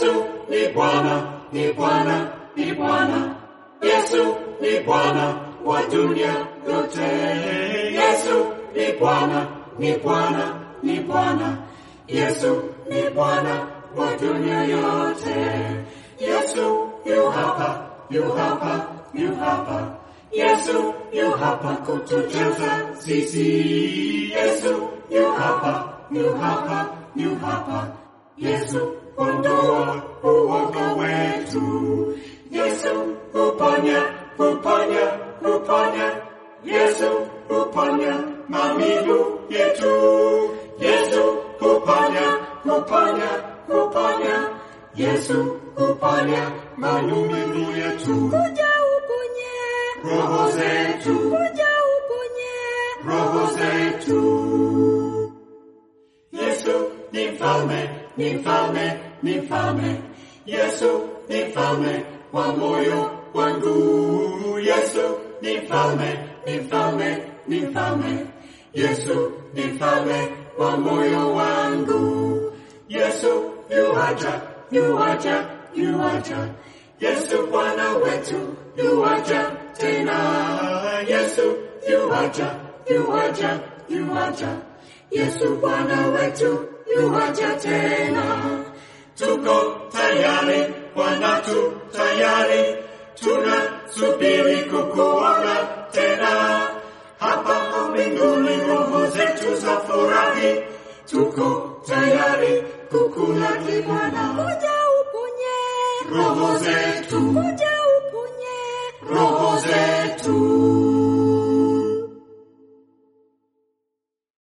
Yesu ni Bwana, ni Bwana, ni Bwana. Yesu ni Bwana wa dunia yote. Yesu ni Bwana, ni Bwana, ni Bwana. Yesu ni Bwana wa dunia yote. Yesu yu hapa, yu hapa, yu hapa. Yesu yu hapa kutujaza sisi. Yesu yu hapa, yu hapa, yu hapa. Yesu ondoa uoga wetu. Yesu uponya, uponya, uponya. Yesu uponya maumivu yetu. Yesu uponya, uponya, uponya. Yesu uponya maumivu yetu. Kuja uponye, Roho zetu, kuja uponye. roho zetu. Yesu ni mfalme, ni mfalme, ni mfalme. Yesu ni mfalme wa moyo wangu. Yesu ni mfalme, ni mfalme, ni mfalme. Yesu ni mfalme wa moyo wangu. Yesu yuaja, yuaja, yuaja. Yesu Bwana wetu yuaja tena. Yesu yuaja, yuaja, yuaja. Yesu Bwana wetu yuaja tena. Tuko tayari, Bwana tu tayari, tunasubiri kukuona tena. Hapa mbinguni roho zetu za furahi, tuko tayari kukulaki Bwana. Kuja uponye, Roho zetu, kuja uponye. roho zetu.